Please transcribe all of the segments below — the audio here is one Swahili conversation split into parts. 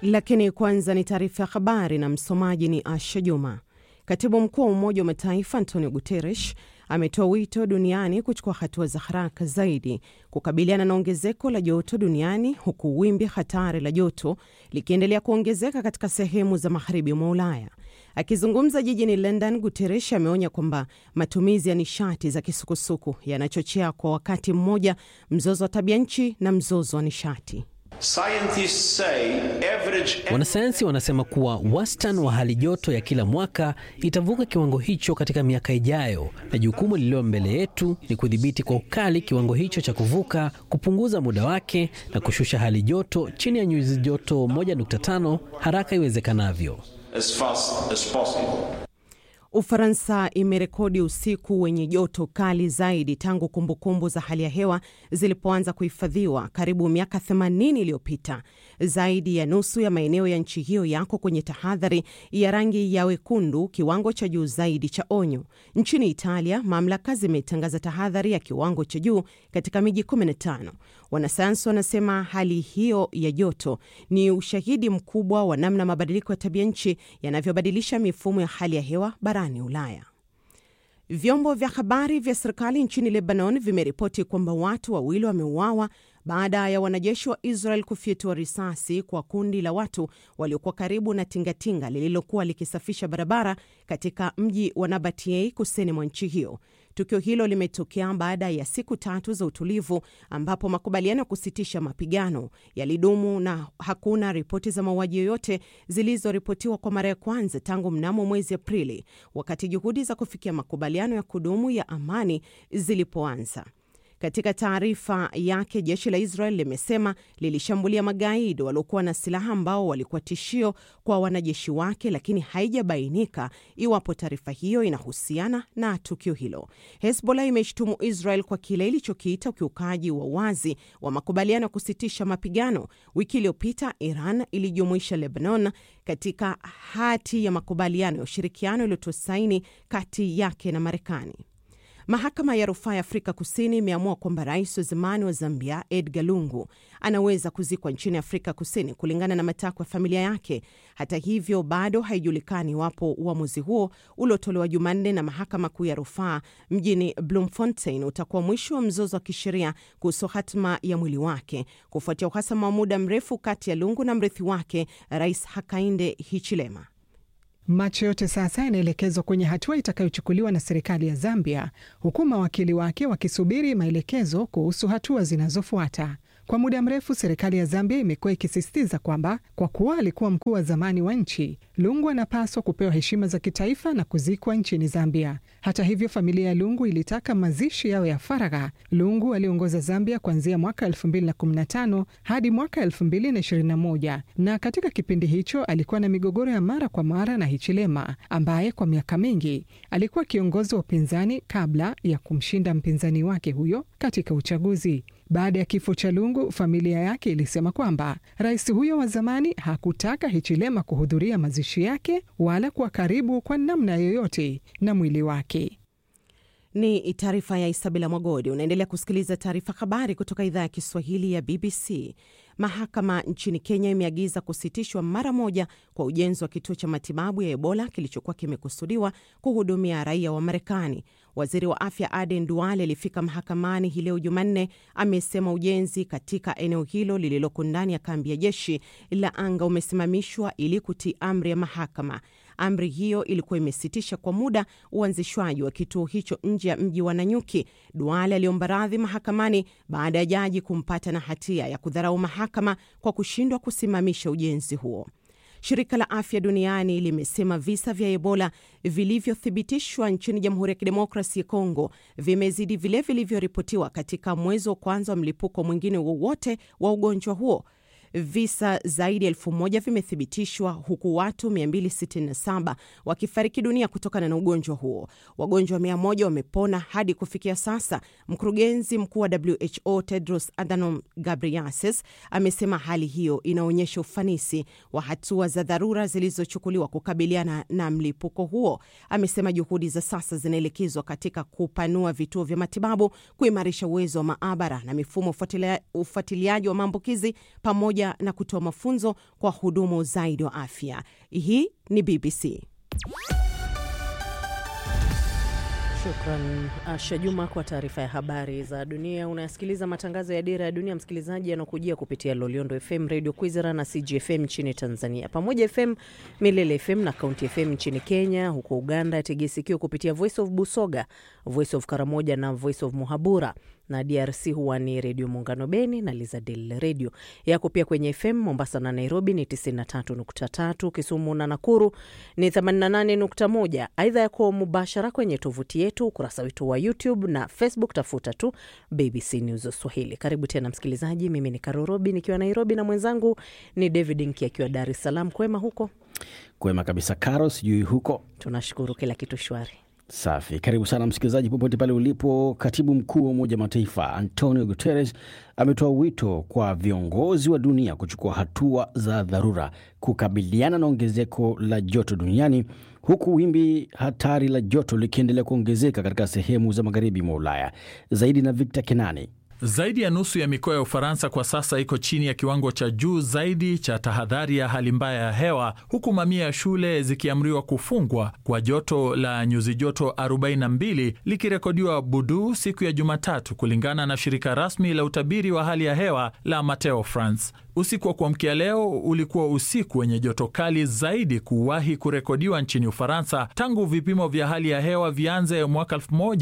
Lakini kwanza ni taarifa ya habari na msomaji ni Asha Juma. Katibu mkuu wa Umoja wa Mataifa Antonio Guterres ametoa wito duniani kuchukua hatua za haraka zaidi kukabiliana na ongezeko la joto duniani huku wimbi hatari la joto likiendelea kuongezeka katika sehemu za magharibi mwa Ulaya. Akizungumza jijini London, Guterres ameonya kwamba matumizi ya nishati za kisukusuku yanachochea kwa wakati mmoja mzozo wa tabia nchi na mzozo wa nishati. Wanasayansi wanasema kuwa wastani wa hali joto ya kila mwaka itavuka kiwango hicho katika miaka ijayo, na jukumu lililo mbele yetu ni kudhibiti kwa ukali kiwango hicho cha kuvuka, kupunguza muda wake na kushusha hali joto chini ya nyuzi joto 1.5 haraka iwezekanavyo. As fast as possible. Ufaransa imerekodi usiku wenye joto kali zaidi tangu kumbukumbu za hali ya hewa zilipoanza kuhifadhiwa karibu miaka 80 iliyopita. Zaidi ya nusu ya maeneo ya nchi hiyo yako kwenye tahadhari ya rangi ya wekundu, kiwango cha juu zaidi cha onyo. Nchini Italia, mamlaka zimetangaza tahadhari ya kiwango cha juu katika miji 15. Wanasayansi wanasema hali hiyo ya joto ni ushahidi mkubwa wa namna mabadiliko ya tabia nchi yanavyobadilisha mifumo ya hali ya hewa barani Ulaya. Vyombo vya habari vya serikali nchini Lebanon vimeripoti kwamba watu wawili wameuawa baada ya wanajeshi wa Israel kufyatua risasi kwa kundi la watu waliokuwa karibu na tingatinga lililokuwa likisafisha barabara katika mji wa Nabatie kusini mwa nchi hiyo. Tukio hilo limetokea baada ya siku tatu za utulivu ambapo makubaliano ya kusitisha mapigano yalidumu na hakuna ripoti za mauaji yoyote zilizoripotiwa kwa mara ya kwanza tangu mnamo mwezi Aprili, wakati juhudi za kufikia makubaliano ya kudumu ya amani zilipoanza. Katika taarifa yake, jeshi la Israel limesema lilishambulia magaidi waliokuwa na silaha ambao walikuwa tishio kwa wanajeshi wake, lakini haijabainika iwapo taarifa hiyo inahusiana na tukio hilo. Hezbollah imeshtumu Israel kwa kile ilichokiita ukiukaji wa wazi wa makubaliano ya kusitisha mapigano. Wiki iliyopita Iran ilijumuisha Lebanon katika hati ya makubaliano ya ushirikiano iliyotoa saini kati yake na Marekani. Mahakama ya rufaa ya Afrika Kusini imeamua kwamba rais wa zamani wa Zambia Edgar Lungu anaweza kuzikwa nchini Afrika Kusini kulingana na matakwa ya familia yake. Hata hivyo, bado haijulikani iwapo uamuzi huo uliotolewa Jumanne na mahakama kuu ya rufaa mjini Bloemfontein utakuwa mwisho wa mzozo wa kisheria kuhusu hatima ya mwili wake kufuatia uhasama wa muda mrefu kati ya Lungu na mrithi wake Rais Hakainde Hichilema. Macho yote sasa yanaelekezwa kwenye hatua itakayochukuliwa na serikali ya Zambia, huku mawakili wake wakisubiri maelekezo kuhusu hatua zinazofuata. Kwa muda mrefu serikali ya Zambia imekuwa ikisisitiza kwamba kwa kuwa alikuwa mkuu wa zamani wa nchi, Lungu anapaswa kupewa heshima za kitaifa na kuzikwa nchini Zambia. Hata hivyo, familia ya Lungu ilitaka mazishi yao ya faragha. Lungu aliongoza Zambia kuanzia mwaka 2015 hadi mwaka 2021 na katika kipindi hicho alikuwa na migogoro ya mara kwa mara na Hichilema ambaye kwa miaka mingi alikuwa kiongozi wa upinzani kabla ya kumshinda mpinzani wake huyo katika uchaguzi. Baada ya kifo cha Lungu, familia yake ilisema kwamba rais huyo wa zamani hakutaka Hichilema kuhudhuria mazishi yake wala kuwa karibu kwa namna yoyote na mwili wake. Ni taarifa ya Isabela Mwagodi. Unaendelea kusikiliza taarifa habari kutoka idhaa ya Kiswahili ya BBC. Mahakama nchini Kenya imeagiza kusitishwa mara moja kwa ujenzi wa kituo cha matibabu ya Ebola kilichokuwa kimekusudiwa kuhudumia raia wa Marekani. Waziri wa afya Aden Duale alifika mahakamani hii leo Jumanne. Amesema ujenzi katika eneo hilo lililoko ndani ya kambi ya jeshi la anga umesimamishwa ili kutii amri ya mahakama. Amri hiyo ilikuwa imesitisha kwa muda uanzishwaji wa kituo hicho nje ya mji wa Nanyuki. Duale aliomba radhi mahakamani baada ya jaji kumpata na hatia ya kudharau mahakama kwa kushindwa kusimamisha ujenzi huo. Shirika la Afya Duniani limesema visa vya Ebola vilivyothibitishwa nchini Jamhuri ya Kidemokrasi ya Kongo vimezidi vile vilivyoripotiwa katika mwezi wa kwanza wa mlipuko mwingine wowote wa ugonjwa huo. Visa zaidi ya elfu moja vimethibitishwa huku watu 267 wakifariki dunia kutokana na ugonjwa huo. Wagonjwa 100 wamepona hadi kufikia sasa. Mkurugenzi mkuu wa WHO Tedros Adhanom Ghebreyesus amesema hali hiyo inaonyesha ufanisi wa hatua za dharura zilizochukuliwa kukabiliana na mlipuko huo. Amesema juhudi za sasa zinaelekezwa katika kupanua vituo vya matibabu, kuimarisha uwezo wa maabara na mifumo ufuatilia, ufuatiliaji wa maambukizi pamoja pamoja na kutoa mafunzo kwa wahudumu zaidi wa afya. Hii ni BBC. Shukran Asha Juma kwa taarifa ya habari za dunia. Unayasikiliza matangazo ya Dira ya Dunia, msikilizaji, yanakujia kupitia Loliondo FM, Radio Kwizera na CGFM nchini Tanzania, pamoja FM, Milele FM na Kaunti FM nchini Kenya. Huko Uganda tegesikio kupitia Voice of Busoga, Voice of Karamoja na Voice of Muhabura na DRC huwa ni Redio Muungano Beni na Lizadel Redio yako pia kwenye FM Mombasa na Nairobi ni 93.3, Kisumu na Nakuru ni 88.1. Aidha yako mubashara kwenye tovuti yetu, ukurasa wetu wa YouTube na Facebook, tafuta tu BBC News Swahili. Karibu tena msikilizaji, mimi ni Karorobi nikiwa Nairobi na mwenzangu ni David Nki akiwa Dar es Salaam. Kwema huko? Kwema kabisa Karo, sijui huko. Tunashukuru, kila kitu shwari. Safi, karibu sana msikilizaji popote pale ulipo. Katibu mkuu wa Umoja Mataifa Antonio Guterres ametoa wito kwa viongozi wa dunia kuchukua hatua za dharura kukabiliana na ongezeko la joto duniani, huku wimbi hatari la joto likiendelea kuongezeka katika sehemu za magharibi mwa Ulaya. Zaidi na Victor Kenani. Zaidi ya nusu ya mikoa ya Ufaransa kwa sasa iko chini ya kiwango cha juu zaidi cha tahadhari ya hali mbaya ya hewa, huku mamia ya shule zikiamriwa kufungwa kwa joto la nyuzi joto 42 likirekodiwa Budu siku ya Jumatatu, kulingana na shirika rasmi la utabiri wa hali ya hewa la Meteo France. Usiku wa kuamkia leo ulikuwa usiku wenye joto kali zaidi kuwahi kurekodiwa nchini Ufaransa tangu vipimo vya hali ya hewa vianze mwaka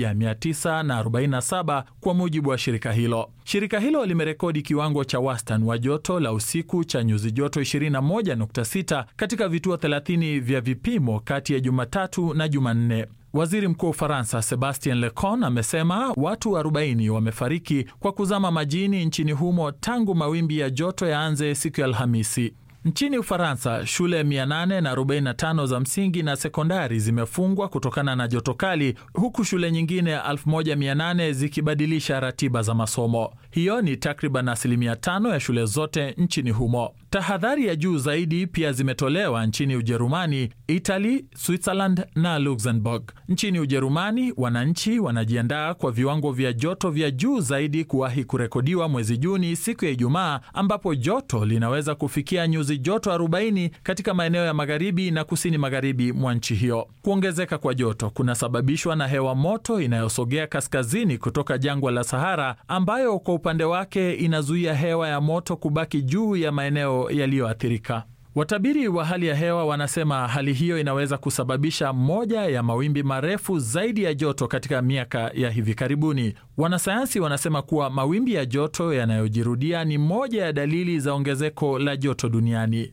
1947 kwa mujibu wa shirika hilo. Shirika hilo limerekodi kiwango cha wastani wa joto la usiku cha nyuzi joto 21.6 katika vituo 30 vya vipimo kati ya Jumatatu na Jumanne. Waziri Mkuu wa Ufaransa Sebastien Lecornu amesema watu 40 wamefariki kwa kuzama majini nchini humo tangu mawimbi ya joto yaanze siku ya Alhamisi. Nchini Ufaransa, shule 845 za msingi na sekondari zimefungwa kutokana na joto kali, huku shule nyingine 1800 zikibadilisha ratiba za masomo. Hiyo ni takriban asilimia tano ya shule zote nchini humo. Tahadhari ya juu zaidi pia zimetolewa nchini Ujerumani, Italy, Switzerland na Luxembourg. Nchini Ujerumani, wananchi wanajiandaa kwa viwango vya joto vya juu zaidi kuwahi kurekodiwa mwezi Juni siku ya Ijumaa, ambapo joto linaweza kufikia nyuzi joto 40 katika maeneo ya magharibi na kusini magharibi mwa nchi hiyo. Kuongezeka kwa joto kunasababishwa na hewa moto inayosogea kaskazini kutoka jangwa la Sahara, ambayo kwa upande wake inazuia hewa ya moto kubaki juu ya maeneo yaliyoathirika. Watabiri wa hali ya hewa wanasema hali hiyo inaweza kusababisha moja ya mawimbi marefu zaidi ya joto katika miaka ya hivi karibuni. Wanasayansi wanasema kuwa mawimbi ya joto yanayojirudia ni moja ya dalili za ongezeko la joto duniani.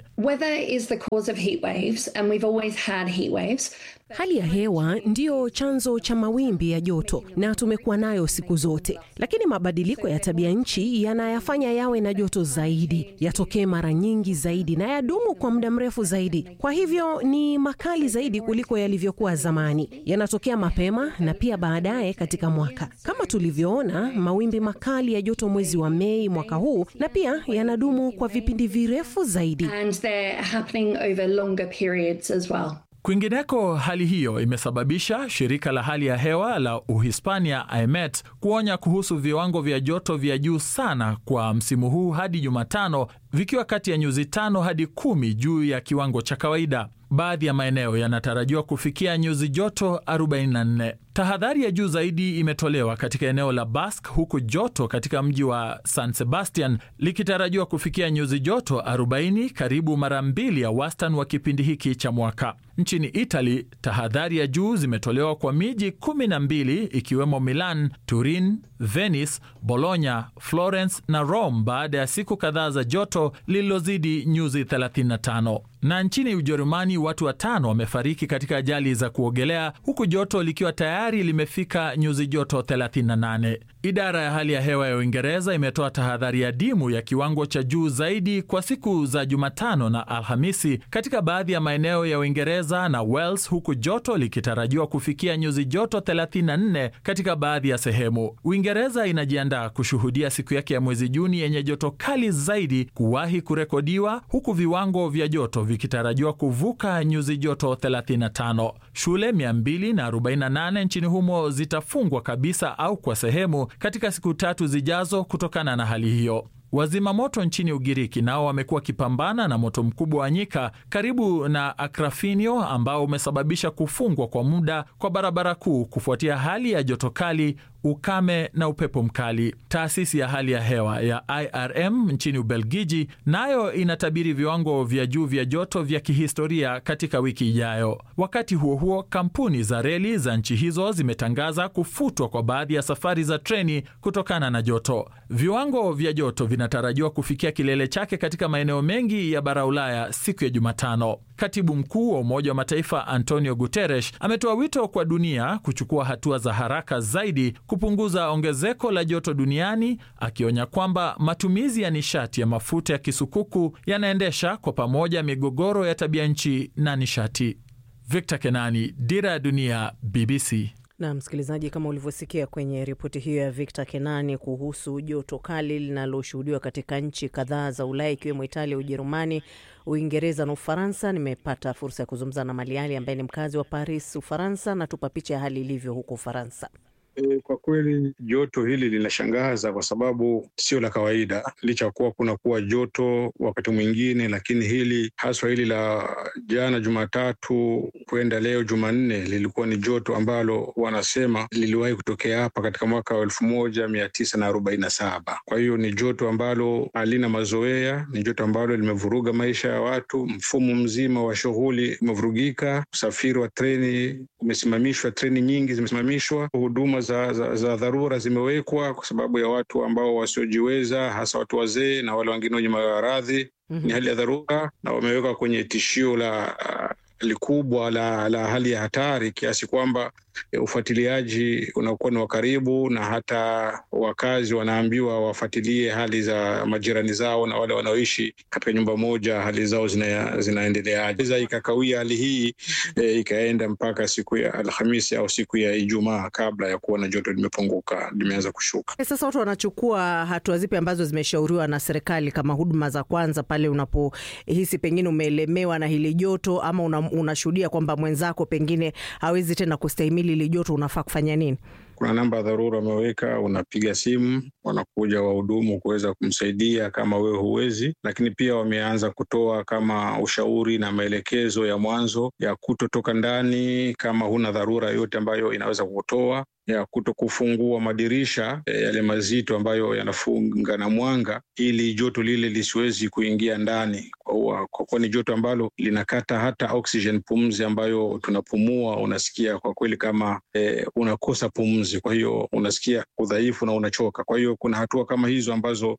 Hali ya hewa ndiyo chanzo cha mawimbi ya joto na tumekuwa nayo siku zote, lakini mabadiliko ya tabia nchi yanayafanya yawe na joto zaidi, yatokee mara nyingi zaidi na yadumu kwa muda mrefu zaidi. Kwa hivyo ni makali zaidi kuliko yalivyokuwa zamani, yanatokea mapema na pia baadaye katika mwaka, kama tulivyoona mawimbi makali ya joto mwezi wa Mei mwaka huu, na pia yanadumu kwa vipindi virefu zaidi. Kwingineko, hali hiyo imesababisha shirika la hali ya hewa la Uhispania IMET kuonya kuhusu viwango vya joto vya juu sana kwa msimu huu hadi Jumatano, vikiwa kati ya nyuzi tano hadi kumi juu ya kiwango cha kawaida. Baadhi ya maeneo yanatarajiwa kufikia nyuzi joto 44. Tahadhari ya juu zaidi imetolewa katika eneo la Basque, huku joto katika mji wa San Sebastian likitarajiwa kufikia nyuzi joto 40, karibu mara mbili ya wastani wa kipindi hiki cha mwaka. Nchini Italy, tahadhari ya juu zimetolewa kwa miji 12 ikiwemo Milan, Turin, Venice, Bologna, Florence na Rome baada ya siku kadhaa za joto lililozidi nyuzi 35. Na nchini Ujerumani watu watano wamefariki katika ajali za kuogelea huku joto likiwa tayari limefika nyuzi joto 38. Idara ya hali ya hewa ya Uingereza imetoa tahadhari ya dimu ya kiwango cha juu zaidi kwa siku za Jumatano na Alhamisi katika baadhi ya maeneo ya Uingereza na Wales, huku joto likitarajiwa kufikia nyuzi joto 34 katika baadhi ya sehemu. Uingereza inajiandaa kushuhudia siku yake ya mwezi Juni yenye joto kali zaidi kuwahi kurekodiwa, huku viwango vya joto vikitarajiwa kuvuka nyuzi joto 35. Shule 248 nchini humo zitafungwa kabisa au kwa sehemu katika siku tatu zijazo kutokana na hali hiyo. Wazima moto nchini Ugiriki nao wamekuwa wakipambana na moto mkubwa wa nyika karibu na Akrafinio ambao umesababisha kufungwa kwa muda kwa barabara kuu kufuatia hali ya joto kali, ukame na upepo mkali. Taasisi ya hali ya hewa ya IRM nchini Ubelgiji nayo inatabiri viwango vya juu vya joto vya kihistoria katika wiki ijayo. Wakati huo huo, kampuni za reli za nchi hizo zimetangaza kufutwa kwa baadhi ya safari za treni kutokana na joto. Viwango vya joto vinatarajiwa kufikia kilele chake katika maeneo mengi ya bara Ulaya siku ya Jumatano. Katibu mkuu wa Umoja wa Mataifa Antonio Guterres ametoa wito kwa dunia kuchukua hatua za haraka zaidi kupunguza ongezeko la joto duniani, akionya kwamba matumizi ya nishati ya mafuta ya kisukuku yanaendesha kwa pamoja migogoro ya tabia nchi na nishati. Victor Kenani, Dira ya Dunia, BBC. Na msikilizaji, kama ulivyosikia kwenye ripoti hiyo ya Victor Kenani kuhusu joto kali linaloshuhudiwa katika nchi kadhaa za Ulaya ikiwemo Italia, Ujerumani, Uingereza na Ufaransa, nimepata fursa ya kuzungumza na Maliali ambaye ni mkazi wa Paris, Ufaransa, na tupa picha ya hali ilivyo huko Ufaransa. E, kwa kweli joto hili linashangaza kwa sababu sio la kawaida, licha ya kuwa kuna kuwa joto wakati mwingine, lakini hili haswa hili la jana Jumatatu kwenda leo Jumanne lilikuwa ni joto ambalo wanasema liliwahi kutokea hapa katika mwaka wa elfu moja mia tisa na arobaini na saba. Kwa hiyo ni joto ambalo halina mazoea, ni joto ambalo limevuruga maisha ya watu, mfumo mzima wa shughuli umevurugika, usafiri wa treni umesimamishwa, treni nyingi zimesimamishwa, huduma za, za, za dharura zimewekwa kwa sababu ya watu ambao wasiojiweza, hasa watu wazee na wale wengine wenye maradhi. mm -hmm. Ni hali ya dharura na wamewekwa kwenye tishio la likubwa la, la hali ya hatari kiasi kwamba ufuatiliaji unakuwa ni wa karibu, na hata wakazi wanaambiwa wafuatilie hali za majirani zao na wale wanaoishi katika nyumba moja, hali zao zina, zinaendeleaje. Za ikakawia hali hii e, ikaenda mpaka siku ya Alhamisi au siku ya Ijumaa kabla ya kuona joto limepunguka, limeanza kushuka. E, sasa watu wanachukua hatua zipi ambazo zimeshauriwa na serikali kama huduma za kwanza pale unapohisi pengine umeelemewa na hili joto ama una, unashuhudia kwamba mwenzako pengine hawezi tena kustahimili hili joto, unafaa kufanya nini? Kuna namba ya dharura wameweka, unapiga simu, wanakuja wahudumu kuweza kumsaidia kama wewe huwezi. Lakini pia wameanza kutoa kama ushauri na maelekezo ya mwanzo ya kutotoka ndani kama huna dharura yoyote ambayo inaweza kutoa ya kuto kufungua madirisha yale mazito ambayo yanafunga na mwanga ili joto lile lisiwezi kuingia ndani, kwa kuwa ni joto ambalo linakata hata oxygen, pumzi ambayo tunapumua. Unasikia kwa kweli kama eh, unakosa pumzi, kwa hiyo unasikia udhaifu na unachoka. Kwa hiyo kuna hatua kama hizo ambazo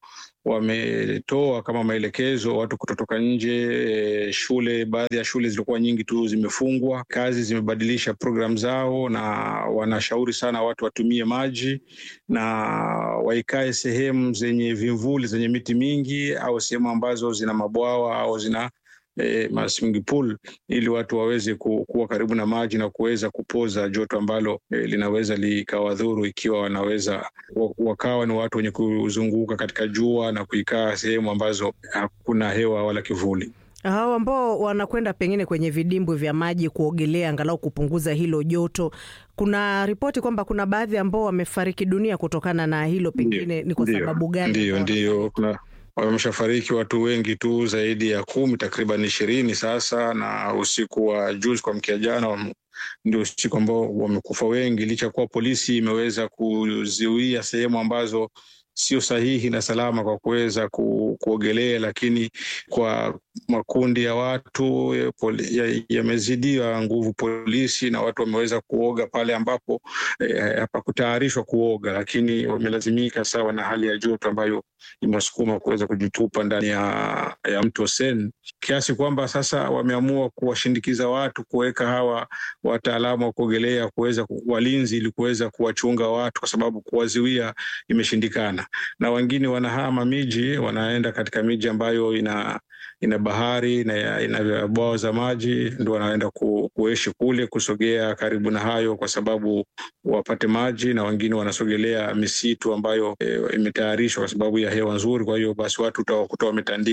wametoa kama maelekezo, watu kutotoka nje. Eh, shule, baadhi ya shule zilikuwa nyingi tu zimefungwa, kazi zimebadilisha programu zao, na wanashauri sana watu watumie maji na waikae sehemu zenye vimvuli zenye miti mingi au sehemu ambazo zina mabwawa au zina e, swimming pool ili watu waweze ku, kuwa karibu na maji na kuweza kupoza joto ambalo e, linaweza likawadhuru ikiwa wanaweza wakawa ni watu wenye kuzunguka katika jua na kuikaa sehemu ambazo hakuna hewa wala kivuli. Hao ambao wanakwenda pengine kwenye vidimbwi vya maji kuogelea angalau kupunguza hilo joto, kuna ripoti kwamba kuna baadhi ambao wamefariki dunia kutokana na hilo, pengine ni kwa sababu gani? Ndio, ndio, kuna wameshafariki watu wengi tu zaidi ya kumi, takriban ishirini sasa, na usiku wa juzi kwa mkia jana ndio usiku ambao wamekufa wengi, licha ya kuwa polisi imeweza kuzuia sehemu ambazo sio sahihi na salama kwa kuweza ku, kuogelea, lakini kwa makundi ya watu yamezidiwa ya nguvu polisi, na watu wameweza kuoga pale ambapo hapakutayarishwa eh, kuoga, lakini wamelazimika sawa na hali ya joto ambayo imesukuma kuweza kujitupa ndani ya, ya mto Sen, kiasi kwamba sasa wameamua kuwashindikiza watu kuweka hawa wataalamu wa kuogelea kuweza walinzi, ili kuweza kuwachunga watu, kwa sababu kuwaziwia imeshindikana, na wengine wanahama miji, wanaenda katika miji ambayo ina ina bahari na ina bwawa za maji, ndo wanaenda ku, kuishi kule, kusogea karibu na hayo kwa sababu wapate maji, na wengine wanasogelea misitu ambayo e, imetayarishwa kwa sababu ya hewa nzuri. Kwa hiyo basi watu utawakuta wametandika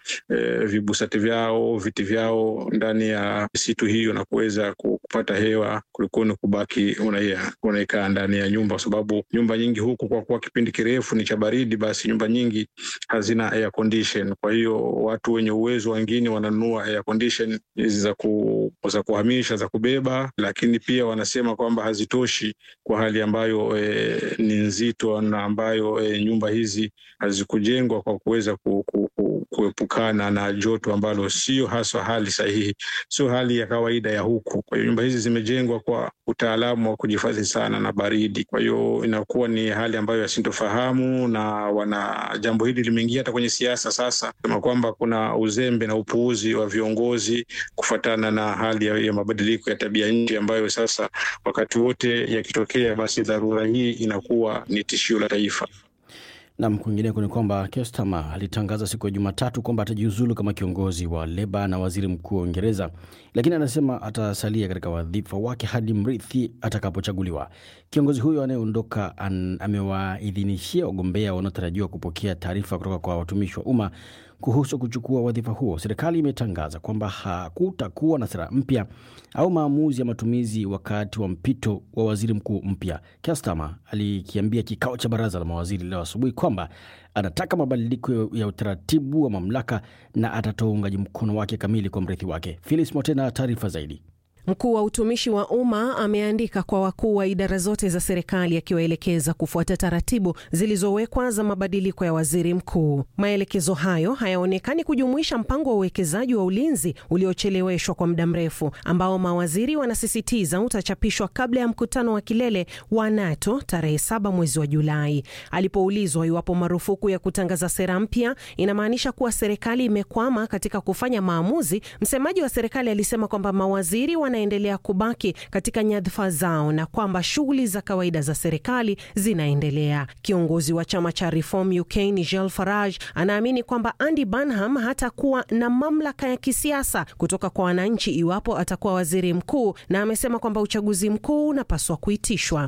eh, vibusati vyao, viti vyao ndani ya misitu hiyo na kuweza kupata hewa kuliko ni kubaki unaikaa ndani ya nyumba, kwa sababu nyumba nyingi huku kwa kuwa kipindi kirefu ni cha baridi, basi nyumba nyingi hazina air condition. Kwa hiyo watu wenye uwezo wengine wananunua air condition hizi za, ku, za kuhamisha za kubeba, lakini pia wanasema kwamba hazitoshi kwa hali ambayo e, ni nzito na ambayo e, nyumba hizi hazikujengwa kwa kuweza ku, ku, ku, kuepukana na joto ambalo sio haswa hali sahihi, sio hali ya kawaida ya huku. Kwa hiyo nyumba hizi zimejengwa kwa utaalamu wa kujihifadhi sana na baridi, kwa hiyo inakuwa ni hali ambayo yasintofahamu, na wana jambo hili limeingia hata kwenye siasa sasa, kama kwamba kuna uzembe na upuuzi wa viongozi kufuatana na hali ya, ya mabadiliko ya tabia nchi ambayo sasa wakati wote yakitokea, basi dharura hii inakuwa ni tishio la taifa. Nam, kwingineko ni kwamba Keir Starmer alitangaza siku ya Jumatatu kwamba atajiuzulu kama kiongozi wa Leba na waziri mkuu wa Uingereza, lakini anasema atasalia katika wadhifa wake hadi mrithi atakapochaguliwa. Kiongozi huyo anayeondoka amewaidhinishia wagombea wanaotarajiwa kupokea taarifa kutoka kwa watumishi wa umma kuhusu kuchukua wadhifa huo. Serikali imetangaza kwamba hakutakuwa na sera mpya au maamuzi ya matumizi wakati wa mpito wa waziri mkuu mpya. Keir Starmer alikiambia kikao cha baraza la mawaziri leo asubuhi kwamba anataka mabadiliko ya utaratibu wa mamlaka na atatoa uungaji mkono wake kamili kwa mrithi wake. Phyllis Motena, taarifa zaidi. Mkuu wa utumishi wa umma ameandika kwa wakuu wa idara zote za serikali akiwaelekeza kufuata taratibu zilizowekwa za mabadiliko ya waziri mkuu. Maelekezo hayo hayaonekani kujumuisha mpango wa uwekezaji wa ulinzi uliocheleweshwa kwa muda mrefu, ambao mawaziri wanasisitiza utachapishwa kabla ya mkutano wa kilele wa NATO tarehe saba mwezi wa Julai. Alipoulizwa iwapo marufuku ya kutangaza sera mpya inamaanisha kuwa serikali imekwama katika kufanya maamuzi, msemaji wa serikali alisema kwamba mawaziri wanaendelea kubaki katika nyadhifa zao na kwamba shughuli za kawaida za serikali zinaendelea. Kiongozi wa chama cha Reform UK Nigel Farage anaamini kwamba Andy Burnham hatakuwa na mamlaka ya kisiasa kutoka kwa wananchi iwapo atakuwa waziri mkuu, na amesema kwamba uchaguzi mkuu unapaswa kuitishwa.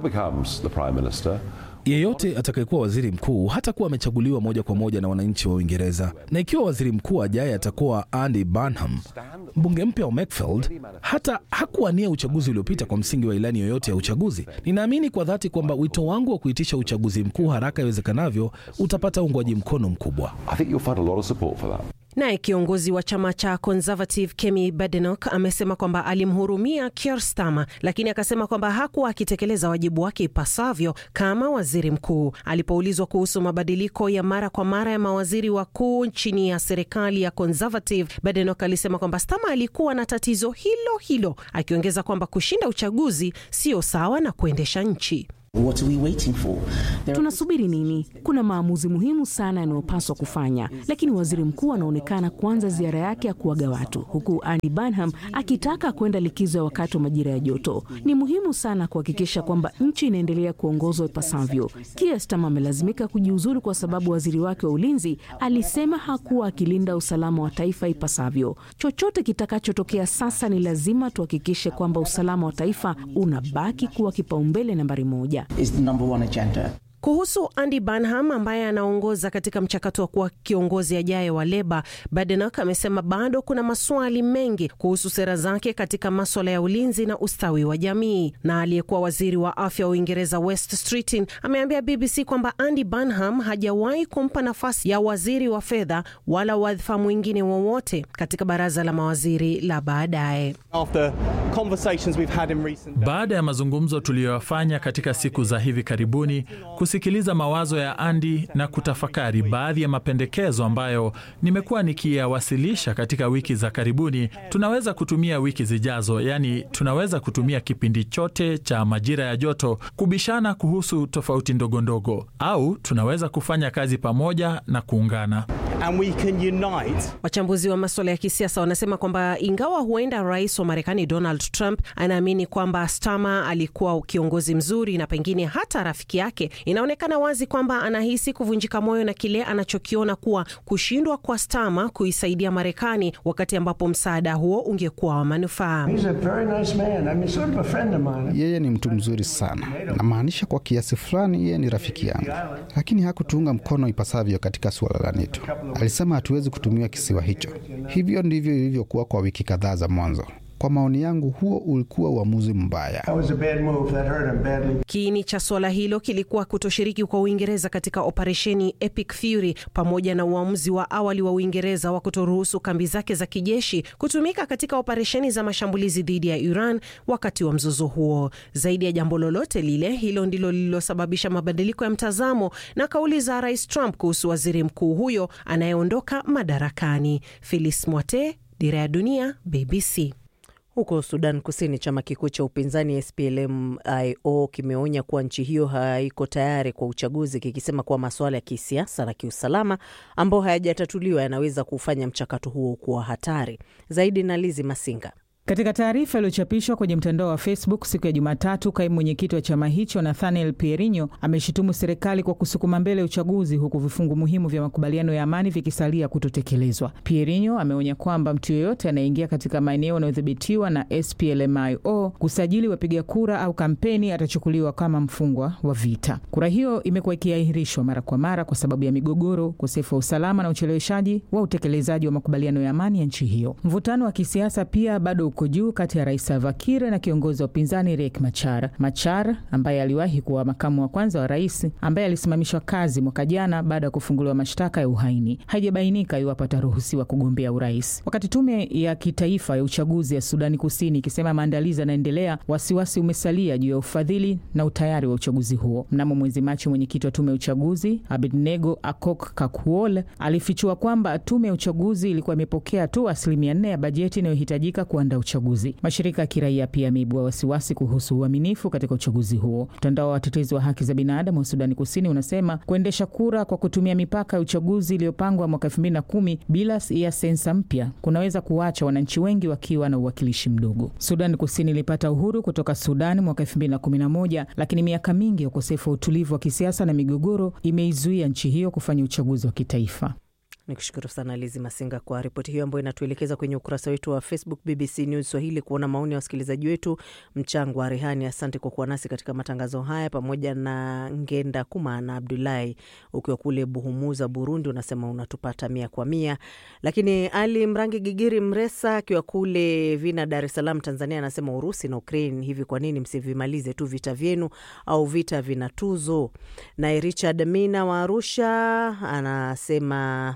Yeyote atakayekuwa waziri mkuu hatakuwa amechaguliwa moja kwa moja na wananchi wa Uingereza, na ikiwa waziri mkuu ajaye atakuwa Andy Burnham, mbunge mpya wa Macclesfield hata hakuwania uchaguzi uliopita kwa msingi wa ilani yoyote ya uchaguzi. Ninaamini kwa dhati kwamba wito wangu wa kuitisha uchaguzi mkuu haraka iwezekanavyo utapata uungwaji mkono mkubwa. Naye kiongozi wa chama cha Conservative Kemi Badenoch amesema kwamba alimhurumia Keir Starmer, lakini akasema kwamba hakuwa akitekeleza wajibu wake ipasavyo kama waziri mkuu. Alipoulizwa kuhusu mabadiliko ya mara kwa mara ya mawaziri wakuu chini ya serikali ya Conservative, Badenoch alisema kwamba Starmer alikuwa na tatizo hilo hilo, akiongeza kwamba kushinda uchaguzi sio sawa na kuendesha nchi. What are we waiting for? Tunasubiri nini? Kuna maamuzi muhimu sana yanayopaswa kufanya, lakini waziri mkuu anaonekana kuanza ziara yake ya kuaga watu, huku Andy Burnham akitaka kwenda likizo ya wakati wa majira ya joto. Ni muhimu sana kuhakikisha kwamba nchi inaendelea kuongozwa ipasavyo. Keir Starmer amelazimika kujiuzuru kwa sababu waziri wake wa ulinzi alisema hakuwa akilinda usalama wa taifa ipasavyo. Chochote kitakachotokea sasa, ni lazima tuhakikishe kwamba usalama wa taifa unabaki kuwa kipaumbele nambari moja. Is the number one agenda. Kuhusu Andy Burnham ambaye anaongoza katika mchakato wa kuwa kiongozi ajaye wa Leba, Badenoch amesema bado kuna maswali mengi kuhusu sera zake katika maswala ya ulinzi na ustawi wa jamii. Na aliyekuwa waziri wa afya wa Uingereza West Streeting ameambia BBC kwamba Andy Burnham hajawahi kumpa nafasi ya waziri wa fedha wala wadhifa mwingine wowote katika baraza la mawaziri la baadaye. Baada ya mazungumzo tuliyoyafanya katika siku za hivi karibuni kusikiliza mawazo ya Andy na kutafakari baadhi ya mapendekezo ambayo nimekuwa nikiyawasilisha katika wiki za karibuni, tunaweza kutumia wiki zijazo, yaani tunaweza kutumia kipindi chote cha majira ya joto kubishana kuhusu tofauti ndogo ndogo, au tunaweza kufanya kazi pamoja na kuungana. And we can unite. Wachambuzi wa maswala ya kisiasa wanasema kwamba ingawa huenda rais wa Marekani Donald Trump anaamini kwamba Starmer alikuwa kiongozi mzuri na pengine hata rafiki yake, inaonekana wazi kwamba anahisi kuvunjika moyo na kile anachokiona kuwa kushindwa kwa Starmer kuisaidia Marekani wakati ambapo msaada huo ungekuwa wa manufaa. Yeye ni mtu mzuri sana, namaanisha kwa kiasi fulani yeye ni rafiki yangu, lakini hakutuunga mkono ipasavyo katika suala la NATO. alisema hatuwezi kutumia kisiwa hicho. Hivyo ndivyo ilivyokuwa kwa wiki kadhaa za mwanzo. Kwa maoni yangu, huo ulikuwa uamuzi mbaya. Kiini cha suala hilo kilikuwa kutoshiriki kwa Uingereza katika operesheni Epic Fury pamoja na uamuzi wa awali wa Uingereza wa kutoruhusu kambi zake za kijeshi kutumika katika operesheni za mashambulizi dhidi ya Iran wakati wa mzozo huo. Zaidi ya jambo lolote lile, hilo ndilo lililosababisha mabadiliko ya mtazamo na kauli za Rais Trump kuhusu waziri mkuu huyo anayeondoka madarakani. Phyllis Mwate, Dira ya Dunia, BBC. Huko Sudan Kusini, chama kikuu cha upinzani SPLM-IO kimeonya kuwa nchi hiyo haiko tayari kwa uchaguzi, kikisema kuwa masuala ya kisiasa na kiusalama ambayo hayajatatuliwa yanaweza kufanya mchakato huo kuwa hatari zaidi. Na Lizi Masinga katika taarifa iliyochapishwa kwenye mtandao wa Facebook siku ya Jumatatu, kaimu mwenyekiti wa chama hicho Nathaniel Pierinho ameshutumu serikali kwa kusukuma mbele uchaguzi huku vifungu muhimu vya makubaliano ya amani vikisalia kutotekelezwa. Pierinho ameonya kwamba mtu yeyote anayeingia katika maeneo yanayodhibitiwa na SPLMIO kusajili wapiga kura au kampeni atachukuliwa kama mfungwa wa vita. Kura hiyo imekuwa ikiahirishwa mara kwa mara kwa sababu ya migogoro, ukosefu wa usalama na ucheleweshaji wa utekelezaji wa makubaliano ya amani ya nchi hiyo. Mvutano wa kisiasa pia bado uko juu kati ya rais Salva Kiir na kiongozi wa upinzani Riek Machar. Machar ambaye aliwahi kuwa makamu wa kwanza wa rais, ambaye alisimamishwa kazi mwaka jana baada ya kufunguliwa mashtaka ya uhaini, haijabainika iwapo ataruhusiwa kugombea urais. Wakati tume ya kitaifa ya uchaguzi ya Sudani Kusini ikisema maandalizi yanaendelea, wasiwasi umesalia juu ya ufadhili na utayari wa uchaguzi huo. Mnamo mwezi Machi, mwenyekiti wa tume ya uchaguzi Abednego Akok Kakuol alifichua kwamba tume ya uchaguzi ilikuwa imepokea tu asilimia nne ya bajeti inayohitajika kuandaa uchaguzi. Mashirika ya kiraia pia yameibua wasiwasi kuhusu uaminifu katika uchaguzi huo. Mtandao wa watetezi wa haki za binadamu wa Sudani Kusini unasema kuendesha kura kwa kutumia mipaka ya uchaguzi iliyopangwa mwaka elfu mbili na kumi bila ya sensa mpya kunaweza kuwacha wananchi wengi wakiwa na uwakilishi mdogo. Sudani Kusini ilipata uhuru kutoka Sudani mwaka elfu mbili na kumi na moja lakini miaka mingi ya ukosefu wa utulivu wa kisiasa na migogoro imeizuia nchi hiyo kufanya uchaguzi wa kitaifa. Ni kushukuru sana Lizi Masinga kwa ripoti hiyo ambayo inatuelekeza kwenye ukurasa wetu wa Facebook BBC News Swahili kuona maoni ya wasikilizaji wetu. Mchango wa Rehani, asante kwa kuwa nasi katika matangazo haya, pamoja na Ngenda Kuma na Abdulahi ukiwa kule Buhumuza, Burundi, unasema unatupata mia kwa mia. Lakini Ali Mrangi Gigiri Mresa akiwa kule Vina, Dar es Salaam, Tanzania, anasema Urusi na Ukraine, hivi kwa nini msivimalize tu vita vyenu au vita vina tuzo? Naye Richard Mina wa Arusha anasema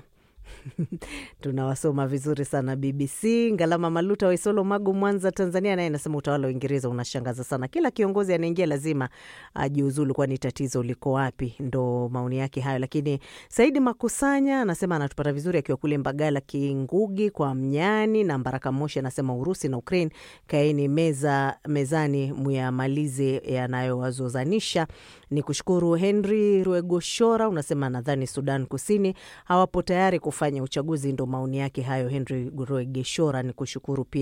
tunawasoma vizuri sana BBC. Ngalama Maluta Waisolo, Magu, Mwanza, Tanzania, naye anasema utawala wa Uingereza unashangaza sana, kila kiongozi anaingia lazima ajiuzulu, kwani tatizo liko wapi? Ndo maoni yake hayo. Lakini Saidi Makusanya anasema anatupata vizuri akiwa kule Mbagala Kingugi kwa Mnyani, na Mbaraka Moshi anasema Urusi na Ukraine, kaeni meza mezani muyamalize yanayowazozanisha. Ni kushukuru Henry Ruegoshora, unasema nadhani Sudan Kusini hawapo tayari kufanya uchaguzi. Ndo maoni yake hayo, Henry Ruegeshora. Ni kushukuru pia